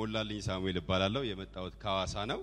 ሞላልኝ ሳሙኤል እባላለሁ። የመጣሁት ከሐዋሳ ነው።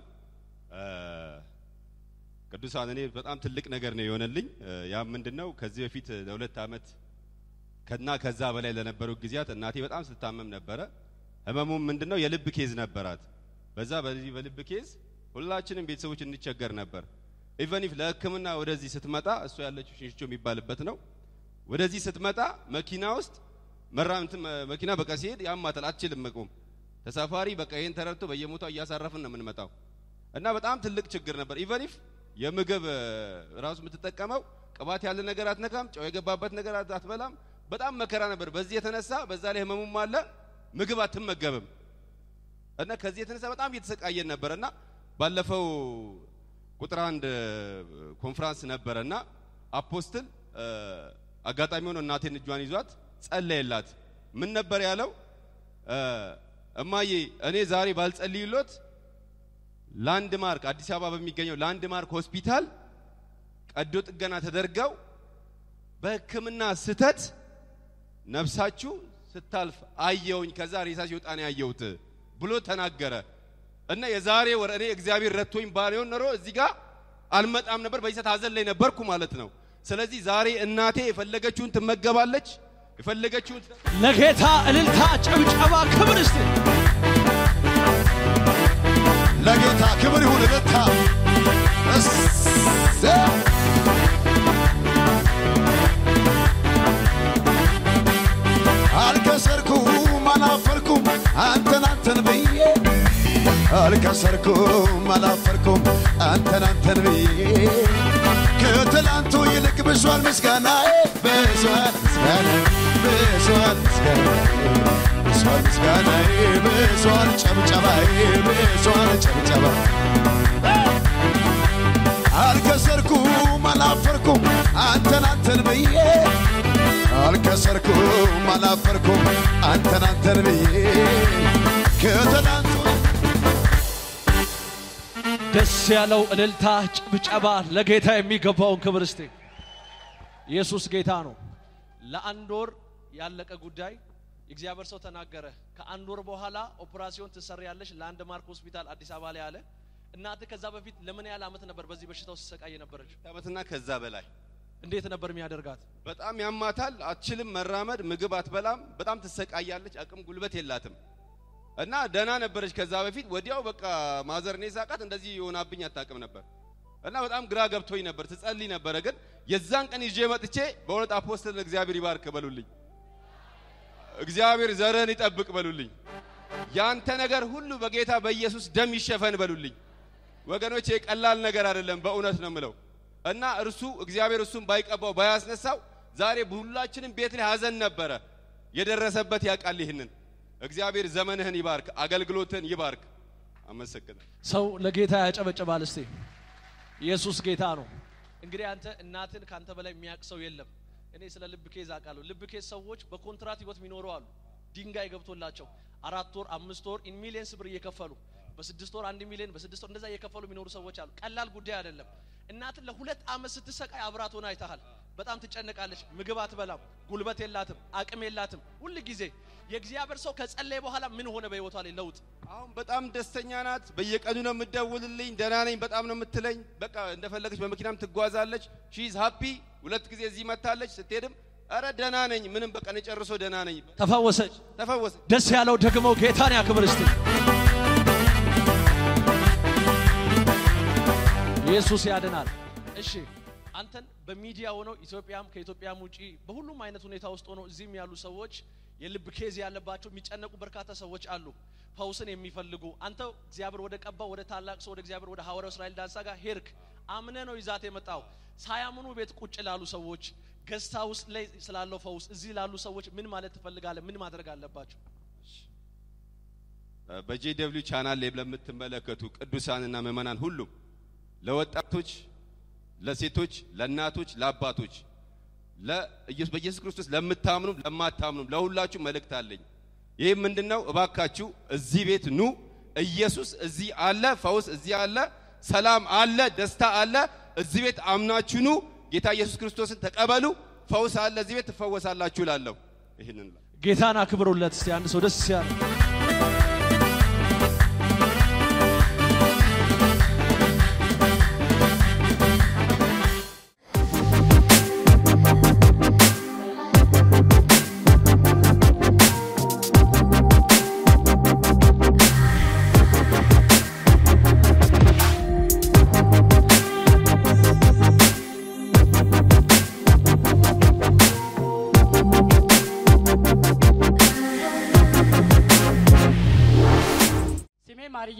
ቅዱሳን እኔ በጣም ትልቅ ነገር ነው የሆነልኝ። ያም ምንድነው ከዚህ በፊት ለሁለት ዓመት ከና ከዛ በላይ ለነበሩ ጊዜያት እናቴ በጣም ስትታመም ነበረ። ህመሙም ምንድነው የልብ ኬዝ ነበራት። በዛ በዚህ በልብ ኬዝ ሁላችንም ቤተሰቦች እንቸገር ነበር። ኢቨን ኢፍ ለሕክምና ወደዚህ ስትመጣ እሷ ያለችው ሽንሽቾ የሚባልበት ነው። ወደዚህ ስትመጣ መኪና ውስጥ መራምት መኪና በቃ ሲሄድ ያማታል፣ አትችልም መቆም። ተሳፋሪ በቃ ይሄን ተረድቶ በየሞታው እያሳረፍን ነው የምንመጣው እና በጣም ትልቅ ችግር ነበር። ኢቨን ኢፍ የምግብ ራሱ የምትጠቀመው ቅባት ያለ ነገር አትነካም፣ ጨው የገባበት ነገር አትበላም። በጣም መከራ ነበር። በዚህ የተነሳ በዛ ላይ ህመሙም አለ፣ ምግብ አትመገብም እና ከዚህ የተነሳ በጣም እየተሰቃየን ነበር እና ባለፈው ቁጥር አንድ ኮንፍራንስ ነበረ እና አፖስትል አጋጣሚ ሆኖ እናቴን እጇን ይዟት ጸለየላት። ምን ነበር ያለው? እማዬ እኔ ዛሬ ባልጸልይሎት ላንድ ማርክ አዲስ አበባ በሚገኘው ላንድ ማርክ ሆስፒታል ቀዶ ጥገና ተደርገው በሕክምና ስተት ነፍሳችሁ ስታልፍ አየውኝ። ከዛ ሬሳ ሲወጣ ነው ያየሁት ብሎ ተናገረ እና የዛሬ ወር እኔ እግዚአብሔር ረቶኝ ባሪውን ኖሮ እዚህ ጋር አልመጣም ነበር። በዚህ ሰዓት ሀዘን ላይ ነበርኩ ማለት ነው። ስለዚህ ዛሬ እናቴ የፈለገችውን ትመገባለች፣ የፈለገችውን ለጌታ እልልታ፣ ጭብጨባ፣ ክብር እስቲ ለጌታ ክብር ይሁን። እልልታ እሰይ! አልከሰርኩም አላፈርኩም አንተን አንተን ብዬ አልከሰርኩም አላፈርኩም አንተን አንተን ብዬ ከትላንቱ ይልቅ ብሷል ምስጋናዬ ብሷል ምስጋናዬ ብሷል ምስጋናዬ ብሷል ምስጋናዬ ብሷል ጨብጨባዬ ብሷል ጨብጨባ አልከሰርኩም አላፈርኩም አንተን አንተን ብዬ አልከሰርኩም አላፈርኩም አንተን አንተን ብዬ ከትላንቱ ደስ ያለው እልልታ፣ ጭብጨባ ለጌታ የሚገባውን ክብር እስቲ። ኢየሱስ ጌታ ነው። ለአንድ ወር ያለቀ ጉዳይ የእግዚአብሔር ሰው ተናገረ። ከአንድ ወር በኋላ ኦፕራሲዮን ትሰሪያለሽ ላንድ ማርክ ሆስፒታል አዲስ አበባ ላይ አለ። እናትህ ከዛ በፊት ለምን ያህል ዓመት ነበር በዚህ በሽታው ሲሰቃይ የነበረችው? ዓመትና ከዛ በላይ እንዴት ነበር የሚያደርጋት? በጣም ያማታል። አትችልም መራመድ፣ ምግብ አትበላም። በጣም ትሰቃያለች። አቅም ጉልበት የላትም እና ደህና ነበረች ከዛ በፊት። ወዲያው በቃ ማዘር እኔ ሳቃት እንደዚህ የሆናብኝ አታውቅም ነበር እና በጣም ግራ ገብቶኝ ነበር። ትጸልይ ነበረ። ግን የዛን ቀን ይዤ መጥቼ በእውነት አፖስትል እግዚአብሔር ይባርክ በሉልኝ፣ እግዚአብሔር ዘርህን ይጠብቅ በሉልኝ፣ ያንተ ነገር ሁሉ በጌታ በኢየሱስ ደም ይሸፈን በሉልኝ። ወገኖቼ ቀላል ነገር አይደለም፣ በእውነት ነው ምለው እና እርሱ እግዚአብሔር እሱን ባይቀባው ባያስነሳው ዛሬ ሁላችንም ቤት ላይ ሀዘን ነበረ። የደረሰበት ያውቃል። ይህንን እግዚአብሔር ዘመንህን ይባርክ፣ አገልግሎትህን ይባርክ። አመሰግናለሁ። ሰው ለጌታ ያጨበጭባል። እስቲ ኢየሱስ ጌታ ነው። እንግዲህ አንተ እናትን ካንተ በላይ የሚያውቅ ሰው የለም። እኔ ስለ ልብ ኬዝ አውቃለሁ። ልብ ኬዝ ሰዎች በኮንትራት ህይወት የሚኖሩ አሉ። ድንጋይ ገብቶላቸው አራት ወር አምስት ወር ኢን ሚሊየንስ ብር እየከፈሉ በስድስት ወር አንድ ሚሊዮን በስድስት ወር እንደዛ እየከፈሉ የሚኖሩ ሰዎች አሉ። ቀላል ጉዳይ አይደለም። እናትን ለሁለት ዓመት ስትሰቃይ አብራት ሆና አይተሃል። በጣም ትጨነቃለች። ምግብ አትበላም፣ ጉልበት የላትም፣ አቅም የላትም። ሁል ጊዜ የእግዚአብሔር ሰው ከጸለየ በኋላ ምን ሆነ በህይወቷ ላይ ለውጥ? አሁን በጣም ደስተኛ ናት። በየቀኑ ነው የምትደውልልኝ። ደህና ነኝ በጣም ነው የምትለኝ። በቃ እንደፈለገች በመኪናም ትጓዛለች። ሺዝ ሃፒ። ሁለት ጊዜ እዚህ መታለች። ስትሄድም አረ ደህና ነኝ ምንም በቃ እኔ ጨርሶ ደህና ነኝ። ተፈወሰች። ተፈወሰ። ደስ ያለው ደግሞ ጌታን ያክብር እስቲ። ኢየሱስ ያድናል። እሺ አንተን በሚዲያ ሆነው ኢትዮጵያም ከኢትዮጵያም ውጪ በሁሉም አይነት ሁኔታ ውስጥ ሆነው እዚህም ያሉ ሰዎች የልብ ኬዝ ያለባቸው የሚጨነቁ በርካታ ሰዎች አሉ፣ ፈውስን የሚፈልጉ አንተ እግዚአብሔር ወደ ቀባው ወደ ታላቅ ሰው ወደ እግዚአብሔር ወደ ሐዋርያው እስራኤል ዳንሳ ጋር ሄድክ። አምነ ነው ይዛት የመጣው። ሳያምኑ ቤት ቁጭ ላሉ ሰዎች ገዝታ ውስጥ ላይ ስላለው ፈውስ እዚህ ላሉ ሰዎች ምን ማለት ትፈልጋለህ? ምን ማድረግ አለባቸው? በጄደብሊው ቻናል ላይ ለምትመለከቱ ቅዱሳንና ምዕመናን ሁሉም ለወጣቶች፣ ለሴቶች፣ ለእናቶች፣ ለአባቶች ለኢየሱስ በኢየሱስ ክርስቶስ ለምታምኑም ለማታምኑም ለሁላችሁ መልእክት አለኝ። ይህም ምንድነው? እባካችሁ እዚህ ቤት ኑ። ኢየሱስ እዚህ አለ፣ ፈውስ እዚህ አለ፣ ሰላም አለ፣ ደስታ አለ። እዚህ ቤት አምናችሁ ኑ። ጌታ ኢየሱስ ክርስቶስን ተቀበሉ። ፈውስ አለ፣ እዚህ ቤት ትፈወሳላችሁ እላለሁ። ይህንን ጌታን አክብሩለት እስቲ አንድ ሰው ደስ ያለ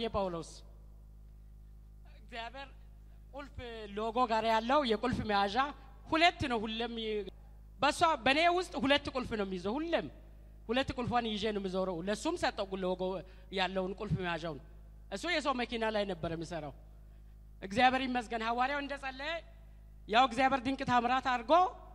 ጳውሎስ እግዚአብሔር ቁልፍ ሎጎ ጋር ያለው የቁልፍ መያዣ ሁለት ነው። ሁሌም ይ- በሷ በእኔ ውስጥ ሁለት ቁልፍ ነው የሚይዘው። ሁሌም ሁለት ቁልፏን ይዤ ነው የምዞረው። ለሱም ሰጠው ሎጎ ያለውን ቁልፍ መያዣውን። እሱ የሰው መኪና ላይ ነበር የሚሰራው። እግዚአብሔር ይመስገን ሐዋርያው እንደጸለየ ያው እግዚአብሔር ድንቅ ታምራት አድርጎ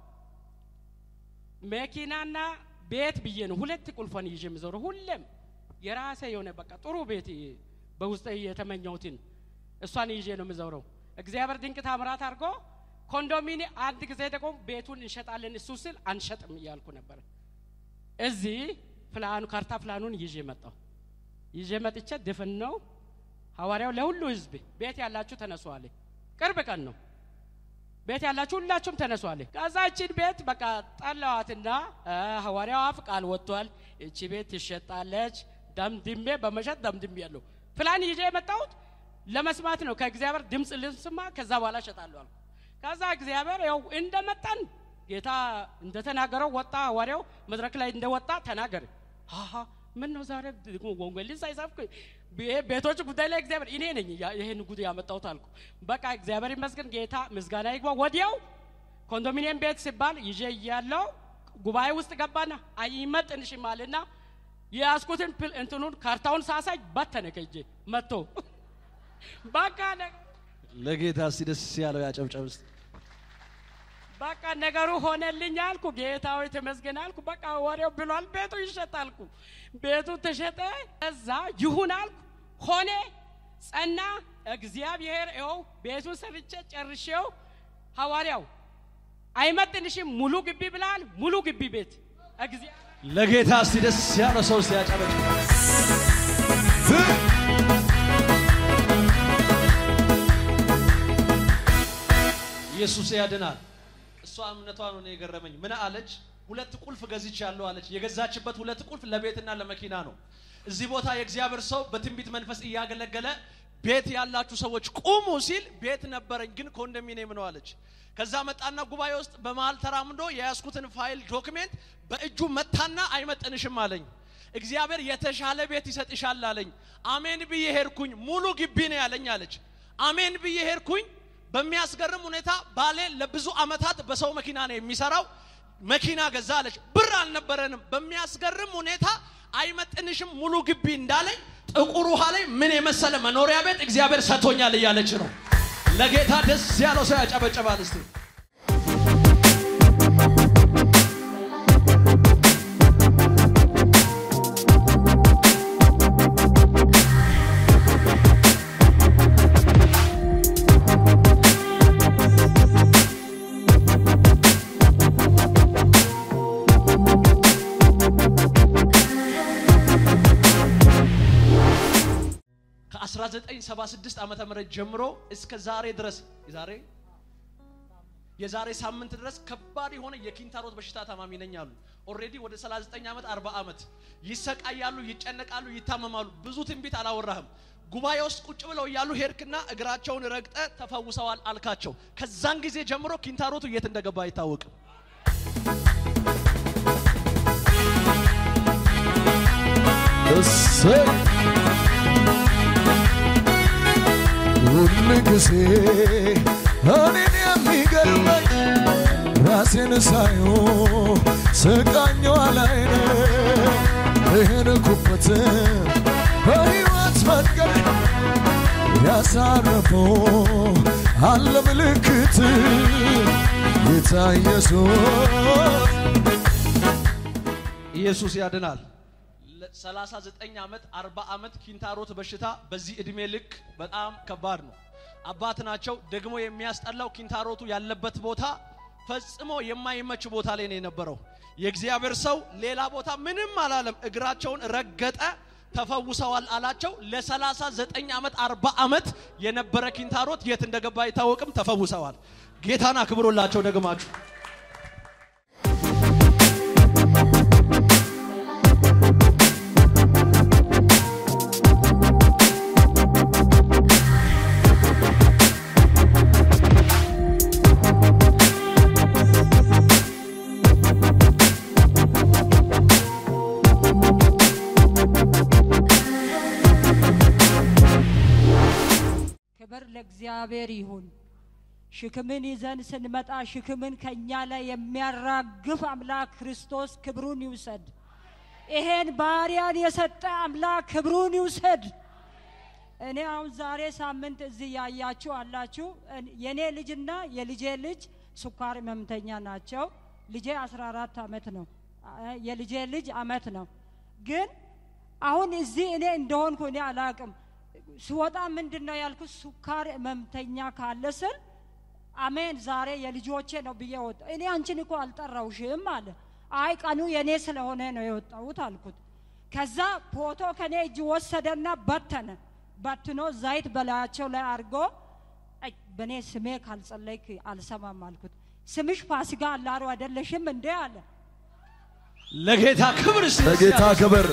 መኪናና ቤት ብዬ ነው ሁለት ቁልፏን ይዤ የምዞረው። ሁሌም የራሴ የሆነ በቃ ጥሩ ቤት በውስጥ የተመኘሁትን እሷን ይዤ ነው የምዞረው። እግዚአብሔር ድንቅ ታምራት አድርጎ ኮንዶሚኒ አንድ ጊዜ ደግሞ ቤቱን እንሸጣለን እሱ ስል አንሸጥም እያልኩ ነበር። እዚህ ፕላኑ ካርታ ፕላኑን ይዤ መጣሁ። ይዤ መጥቼ ድፍን ነው ሐዋርያው ለሁሉ ህዝብ ቤት ያላችሁ ተነሱ አለ። ቅርብ ቀን ነው። ቤት ያላችሁ ሁላችሁም ተነሱ አለ። ከዛ እቺን ቤት በቃ ጠላዋትና እ፣ ሐዋርያው አፍ ቃል ወጥቷል። እቺ ቤት ትሸጣለች። ደምድሜ በመሸጥ ደምድሜ ያለሁ ፕላን ይዤ የመጣሁት ለመስማት ነው። ከእግዚአብሔር ድምፅ ልስማ፣ ከዛ በኋላ እሸጣለሁ አልኩ። ከዛ እግዚአብሔር ያው እንደመጣን ጌታ እንደተናገረው ወጣ። ሐዋርያው መድረክ ላይ እንደወጣ ተናገረ። አሀ ምን ነው ዛሬ ደግሞ ወንጌልን ሳይሰብክ ቤ- ቤቶች ጉዳይ ላይ እግዚአብሔር እኔ ነኝ ያ- ይሄን ጉድ ያመጣሁት አልኩ። በቃ እግዚአብሔር ይመስገን ጌታ ምስጋና ይግባ። ወዲያው ኮንዶሚኒየም ቤት ሲባል ይዤ እያለው ጉባኤ ውስጥ ገባና አይመጥንሽም አለና የያዝኩትን ፕል- እንትኑን ካርታውን ሳሳይ በተነ ከእጄ መጥቶ በቃ ነ- ለጌታ እስቲ ደስ ያለው ያጨብጨብ እስቲ። በቃ ነገሩ ሆነልኝ አልኩ። ጌታዊ ተመስገን አልኩ። በቃ ወሬው ብሏል፣ ቤቱ ይሸጥ አልኩ። ቤቱ ተሸጠ። እዛ ይሁን አልኩ። ሆነ፣ ጸና። እግዚአብሔር ይኸው ቤቱን ሰርቼ ጨርሼው ሐዋርያው አይመጥንሽም ሙሉ ግቢ ብላል። ሙሉ ግቢ ቤት እግዚአብሔር ለጌታ እስቲ ደስ ያለው ሰው እስቲ ያጨበጭብ። ኢየሱስ ያድናል። እሷ እምነቷ ነው እኔ የገረመኝ። ምን አለች? ሁለት ቁልፍ ገዝቻለሁ አለች። የገዛችበት ሁለት ቁልፍ ለቤትና ለመኪና ነው። እዚህ ቦታ የእግዚአብሔር ሰው በትንቢት መንፈስ እያገለገለ ቤት ያላችሁ ሰዎች ቁሙ ሲል ቤት ነበረኝ ግን ኮንዶሚኒየም ነው አለች። ከዛ መጣና ጉባኤ ውስጥ በመሀል ተራምዶ የያዝኩትን ፋይል ዶክሜንት በእጁ መታና አይመጥንሽም አለኝ። እግዚአብሔር የተሻለ ቤት ይሰጥሻል አለኝ። አሜን ብዬ ሄድኩኝ። ሙሉ ግቢ ነው ያለኝ አለች። አሜን ብዬ ሄድኩኝ። በሚያስገርም ሁኔታ ባሌ ለብዙ አመታት በሰው መኪና ነው የሚሰራው። መኪና ገዛ አለች። ብር አልነበረንም። በሚያስገርም ሁኔታ አይመጥንሽም ሙሉ ግቢ እንዳለኝ ጥቁር ውሃ ላይ ምን የመሰለ መኖሪያ ቤት እግዚአብሔር ሰጥቶኛል እያለች ነው። ለጌታ ደስ ያለው ሰው ያጨበጨባል እስቲ። ከ1976 ዓመተ ምህረት ጀምሮ እስከ ዛሬ ድረስ የዛሬ የዛሬ ሳምንት ድረስ ከባድ የሆነ የኪንታሮት በሽታ ታማሚ ነኝ አሉ። ኦልሬዲ ወደ 39 ዓመት 40 ዓመት ይሰቃያሉ፣ ይጨነቃሉ፣ ይታመማሉ። ብዙ ትንቢት አላወራህም። ጉባኤ ውስጥ ቁጭ ብለው እያሉ ሄድክና እግራቸውን ረግጠ ተፈውሰዋል አልካቸው። ከዛን ጊዜ ጀምሮ ኪንታሮቱ የት እንደገባ አይታወቅም። እሰይ ሁል ጊዜ እኔን የሚገርመኝ ራሴን ሳዮ ስቃኘው አላይነ የሄድኩበት በሕይወት መንገድ ያሳረፈው አለ ምልክት ጌታ ኢየሱስ ኢየሱስ ያድናል። ለ39 ዓመት 40 ዓመት ኪንታሮት በሽታ በዚህ እድሜ ልክ በጣም ከባድ ነው። አባት ናቸው። ደግሞ የሚያስጠላው ኪንታሮቱ ያለበት ቦታ ፈጽሞ የማይመች ቦታ ላይ ነው የነበረው። የእግዚአብሔር ሰው ሌላ ቦታ ምንም አላለም። እግራቸውን ረገጠ፣ ተፈውሰዋል አላቸው። ለ39 ዓመት 40 ዓመት የነበረ ኪንታሮት የት እንደገባ አይታወቅም። ተፈውሰዋል። ጌታን አክብሮላቸው ደግማችሁ ለእግዚአብሔር ይሁን። ሽክምን ይዘን ስንመጣ ሽክምን ከእኛ ላይ የሚያራግፍ አምላክ ክርስቶስ ክብሩን ይውሰድ። ይሄን ባሪያን የሰጠ አምላክ ክብሩን ይውሰድ። እኔ አሁን ዛሬ ሳምንት እዚህ ያያችሁ አላችሁ። እን- የኔ ልጅና የልጄ ልጅ ስኳር ህመምተኛ ናቸው። ልጄ 14 ዓመት ነው። አ- የልጄ ልጅ አመት ነው። ግን አሁን እዚህ እኔ እንደሆንኩ እኔ አላቅም። ስወጣ ምንድን ነው ያልኩት? ስኳር ህመምተኛ ካለ ስል አሜን ዛሬ የልጆቼ ነው ብዬ ወጣ። እኔ አንቺን እኮ አልጠራውሽም አለ። አይ ቀኑ የኔ ስለሆነ ነው የወጣሁት አልኩት። ከዛ ፎቶ ከኔ እጅ ወሰደና በተነ። በትኖ ዘይት በላያቸው ላይ አድርጎ አይ በእኔ ስሜ ካልጸለይክ አልሰማም አልኩት። ስምሽ ፋሲካ አላሩ አይደለሽም እንዴ አለ። ለጌታ ክብር እስቲ ለጌታ ክብር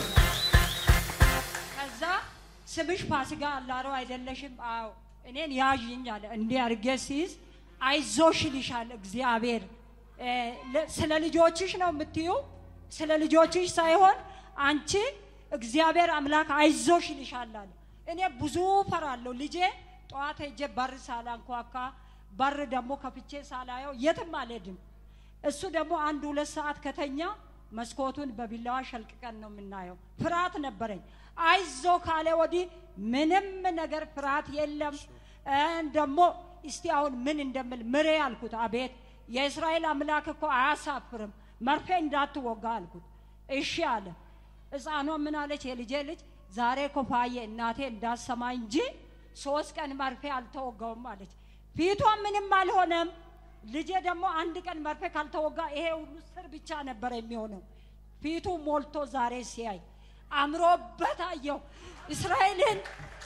ከዛ ስምሽ ፋሲካ አላሮ አይደለሽም? አዎ እኔን ያዥኝ አለ። እንዲህ አድርጌ ሲይዝ አይዞሽ ይልሻል እግዚአብሔር። እ፣ ለ- ስለ ልጆችሽ ነው የምትዩ፣ ስለ ልጆችሽ ሳይሆን አንቺ እግዚአብሔር አምላክ አይዞሽ ይልሻል አለ። እኔ ብዙ ፈራለሁ። ልጄ ጠዋት ሄጄ በር ሳላንኳካ በር ደግሞ ከፍቼ ሳላየው የትም አልሄድም። እሱ ደግሞ አንድ ሁለት ሰዓት ከተኛ መስኮቱን በቢላዋ ሸልቅቀን ነው የምናየው። ፍርሃት ነበረኝ። አይዞ ካለ ወዲህ ምንም ነገር ፍርሃት የለም። እ፣ ደግሞ እስቲ አሁን ምን እንደምል ምሬ አልኩት። አቤት የእስራኤል አምላክ እኮ አያሳፍርም፣ መርፌ እንዳትወጋ አልኩት። እሺ አለ። ሕፃኗ ምን አለች? የልጄ ልጅ ዛሬ እኮ ፋዬ እናቴ እንዳሰማ እንጂ ሶስት ቀን መርፌ አልተወጋውም አለች። ፊቷ ምንም አልሆነም። ልጄ ደግሞ አንድ ቀን መርፌ ካልተወጋ ይሄ ሁሉ ስር ብቻ ነበር የሚሆነው። ፊቱ ሞልቶ ዛሬ ሲያይ አምሮበት አየው። እስራኤልን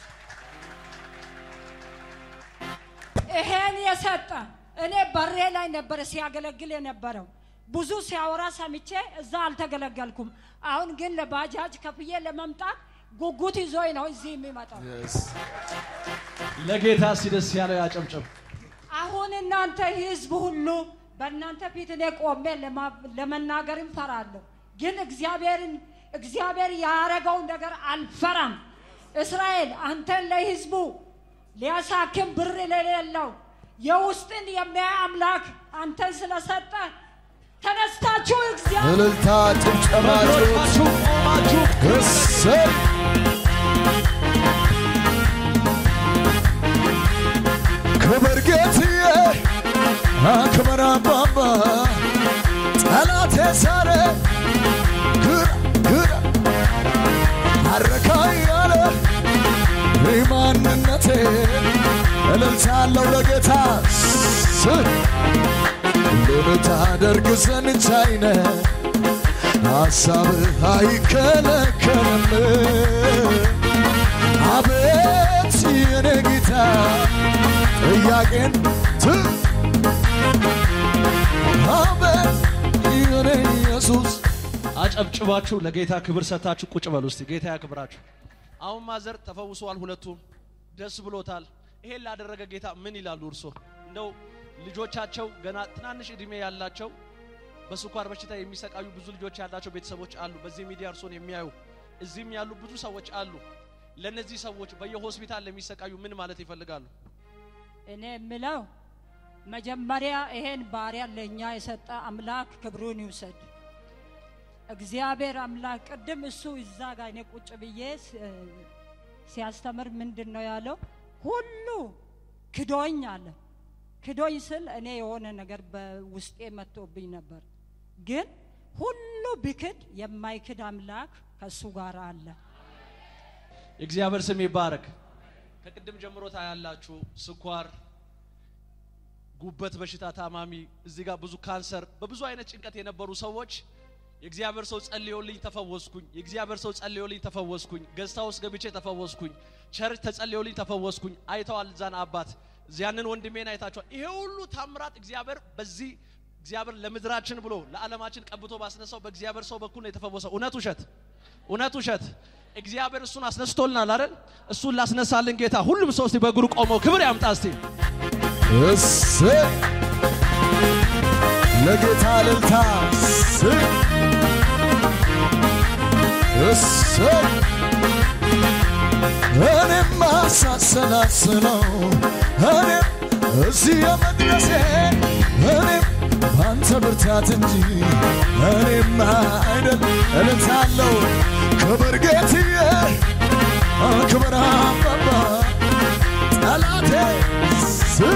ይሄን የሰጠ እኔ በሬ ላይ ነበረ ሲያገለግል የነበረው። ብዙ ሲያወራ ሰምቼ እዛ አልተገለገልኩም። አሁን ግን ለባጃጅ ከፍዬ ለመምጣት ጉጉት ይዞኝ ነው እዚህ የሚመጣው። ለጌታ እስቲ ደስ ያለው ያጨብጭብ። አሁን እናንተ ህዝብ ሁሉ በእናንተ ፊት እኔ ቆሜ ለማ- ለመናገርም ፈራለሁ፣ ግን እግዚአብሔርን እግዚአብሔር ያረገውን ነገር አልፈራም። እስራኤል አንተን ለህዝቡ ሊያሳክም ብር ለሌለው የውስጥን የሚያይ አምላክ አንተን ስለሰጠ ተነስታችሁ እግዚአብሔር እልልታ ጭብጨባችሁ በእግሮቻችሁ ቆማችሁ እሰይ ክብር ጌትዬ አክብር አባባ ጠላቴ ሳረ ግራ ግራ አረካ ያለ ማንነቴ እልልታ አለው ለጌታ ስ ሁሉን ታደርግ ዘንድ ቻይነ ሐሳብህ አይከለከልም። አቤት የኔ ጌታ ጥያቄን ት አቤት የኔ ኢየሱስ አጨብጭባችሁ ለጌታ ክብር ሰጥታችሁ ቁጭ በሉ እስቲ። ጌታ ያክብራችሁ። አሁን ማዘር ተፈውሰዋል፣ ሁለቱም ደስ ብሎታል። ይሄን ላደረገ ጌታ ምን ይላሉ እርሶ? እንደው ልጆቻቸው ገና ትናንሽ እድሜ ያላቸው በስኳር በሽታ የሚሰቃዩ ብዙ ልጆች ያላቸው ቤተሰቦች አሉ። በዚህ ሚዲያ እርሶን የሚያዩ እዚህም ያሉ ብዙ ሰዎች አሉ። ለእነዚህ ሰዎች በየሆስፒታል ለሚሰቃዩ ምን ማለት ይፈልጋሉ? እኔ የምለው መጀመሪያ ይሄን ባሪያ ለእኛ የሰጠ አምላክ ክብሩን ይውሰድ። እግዚአብሔር አምላክ ቅድም እሱ እዛ ጋር እኔ ቁጭ ብዬ ስ- ሲያስተምር ምንድን ነው ያለው? ሁሉ ክዶኝ አለ። ክዶኝ ስል እኔ የሆነ ነገር በውስጤ መጥቶብኝ ነበር። ግን ሁሉ ቢክድ የማይክድ አምላክ ከእሱ ጋር አለ። የእግዚአብሔር ስም ይባረክ። ከቅድም ጀምሮ ታያላችሁ ስኳር፣ ጉበት በሽታ ታማሚ፣ እዚህ ጋር ብዙ ካንሰር፣ በብዙ አይነት ጭንቀት የነበሩ ሰዎች የእግዚአብሔር ሰው ጸልዮልኝ ተፈወስኩኝ፣ የእግዚአብሔር ሰው ጸልዮልኝ ተፈወስኩኝ፣ ገዝታ ውስጥ ገብቼ ተፈወስኩኝ፣ ቸርች ተጸልዮልኝ ተፈወስኩኝ። አይተዋል እዛን አባት ያንን ወንድሜን አይታችኋል። ይሄ ሁሉ ታምራት እግዚአብሔር በዚህ እግዚአብሔር ለምድራችን ብሎ ለዓለማችን ቀብቶ ባስነሳው በእግዚአብሔር ሰው በኩል ነው የተፈወሰው። እውነት ውሸት? እውነት ውሸት? እግዚአብሔር እሱን አስነስቶልናል አይደል? እሱን ላስነሳልን ጌታ ሁሉም ሰው እስቲ በእግሩ ቆመው ክብር ያምጣ እስቲ። እሰይ ለጌታ እልልታ እሰይ እሰይ እኔማ ሳሰላስለው እኔም እዚህ የመድረሴ እኔም ባንተ ብርታት እንጂ እኔማ አይደል እልታለሁ ክብር ጌትዬ ክብር አባባ ጠላቴ ስ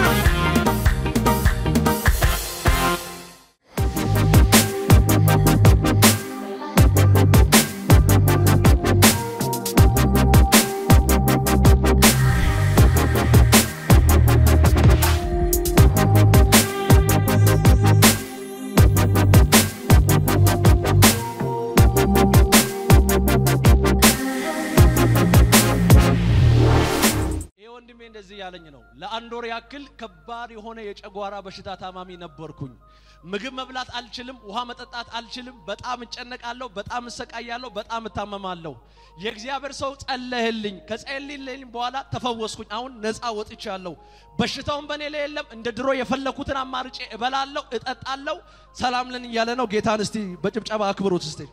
ይህ ወንድሜ እንደዚህ እያለኝ ነው። ለአንድ ወር ያክል ከባድ የሆነ የጨጓራ በሽታ ታማሚ ነበርኩኝ። ምግብ መብላት አልችልም፣ ውሃ መጠጣት አልችልም። በጣም እጨነቃለሁ፣ በጣም እሰቃያለሁ፣ በጣም እታመማለሁ። የእግዚአብሔር ሰው ጸለህልኝ። ከጸለይልኝ በኋላ ተፈወስኩኝ። አሁን ነፃ ወጥቻለሁ። በሽታውን በእኔ ላይ የለም። እንደ ድሮ የፈለኩትን አማርጬ እበላለሁ፣ እጠጣለሁ። ሰላም ልን እያለ ነው። ጌታን እስቲ በጭብጨባ አክብሩት እስቲ።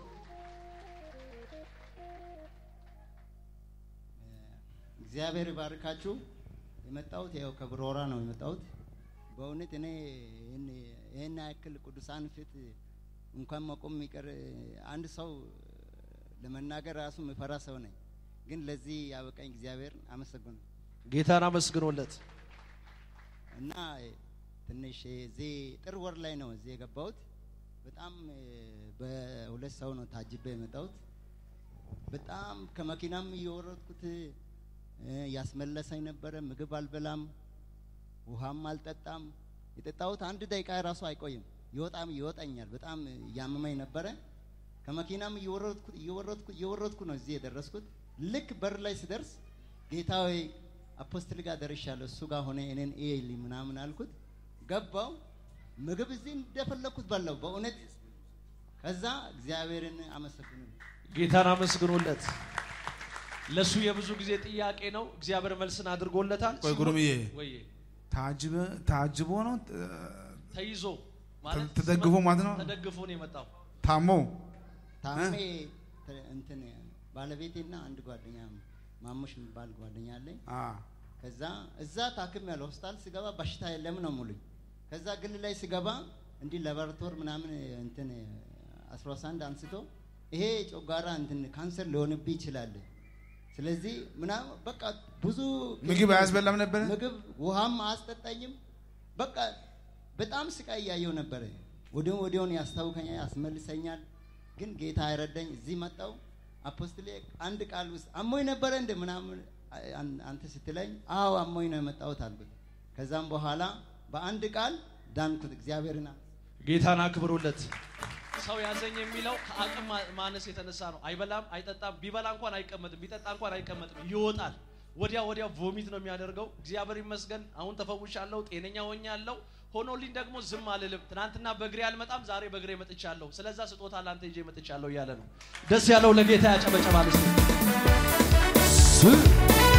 እግዚአብሔር ይባርካችሁ። የመጣሁት ያው ከብሮራ ነው የመጣሁት። በእውነት እኔ ይህን ይህን ያክል ቅዱሳን ፊት እንኳን መቆም የሚቀር አንድ ሰው ለመናገር ራሱ የምፈራ ሰው ነኝ። ግን ለዚህ ያበቃኝ እግዚአብሔር አመሰግኑ ጌታን አመስግኖለት እና ትንሽ እዚህ ጥር ወር ላይ ነው እዚህ የገባሁት። በጣም በሁለት ሰው ነው ታጅቤ የመጣሁት። በጣም ከመኪናም እየወረድኩት እ፣ ያስመለሰኝ ነበረ። ምግብ አልበላም፣ ውሃም አልጠጣም። የጠጣሁት አንድ ደቂቃ ራሱ አይቆይም፣ ይወጣም ይወጣኛል። በጣም እያመመኝ ነበረ። ከመኪናም እየወረድኩ እየወረድኩ እየወረድኩ ነው እዚህ የደረስኩት። ልክ በር ላይ ስደርስ ጌታ ሆይ አፖስትል ጋር ደርሻለሁ፣ እሱ ጋር ሆነ እኔን እየልኝ ምናምን አልኩት። ገባው ምግብ እዚህ እንደፈለግኩት በላው በእውነት። ከዛ እግዚአብሔርን አመሰግኑ ጌታን አመስግኖለት። ለሱ የብዙ ጊዜ ጥያቄ ነው። እግዚአብሔር መልስን አድርጎለታል። ቆይ ጉርምዬ ወይ ታጅበ ታጅቦ ነው እ፣ ተይዞ ማለት ተደግፎ ማለት ነው? ተደግፎ ነው የመጣው። ታሞ ታሜ ተ- እንትን ባለቤቴና አንድ ጓደኛ ማሙሽ የሚባል ጓደኛ አለኝ። አ ከዛ እዛ ታክም ያለ ሆስፒታል ስገባ በሽታ የለም ነው ሙሉኝ። ከዛ ግል ላይ ስገባ እንዲህ ላቦራቶር ምናምን እንትን አስራሳንድ አንስቶ ይሄ ጮጋራ እንትን ካንሰር ሊሆንብህ ይችላል። ስለዚህ ምናምን በቃ ብዙ ምግብ አያስበላም ነበረ? ምግብ ውሃም አያስጠጣኝም። በቃ በጣም ስቃይ እያየው ነበረ። ወዲያው ወዲያውን ያስታውከኛል፣ ያስመልሰኛል። ግን ጌታ አይረዳኝ። እዚህ መጣው አፖስትሌ አንድ ቃል ውስጥ አሞኝ ነበረ እንደ ምናምን አን- አንተ ስትለኝ አዎ አሞኝ ነው የመጣሁት አልኩት። ከዛም በኋላ በአንድ ቃል ዳንኩት። እግዚአብሔርን ጌታን አክብሩለት። ሰው ያዘኝ የሚለው ከአቅም ማ- ማነስ የተነሳ ነው። አይበላም፣ አይጠጣም። ቢበላ እንኳን አይቀመጥም፣ ቢጠጣ እንኳን አይቀመጥም፣ ይወጣል። ወዲያ ወዲያ ቮሚት ነው የሚያደርገው። እግዚአብሔር ይመስገን አሁን ተፈውሻለሁ፣ ጤነኛ ሆኛለሁ። ሆኖልኝ ደግሞ ዝም አልልም። ትናንትና በእግሬ አልመጣም፣ ዛሬ በእግሬ መጥቻለሁ። ስለዛ ስጦታ ላንተ ይዤ መጥቻለሁ እያለ ነው። ደስ ያለው ለጌታ ያጨበጨባል። እስቲ ስ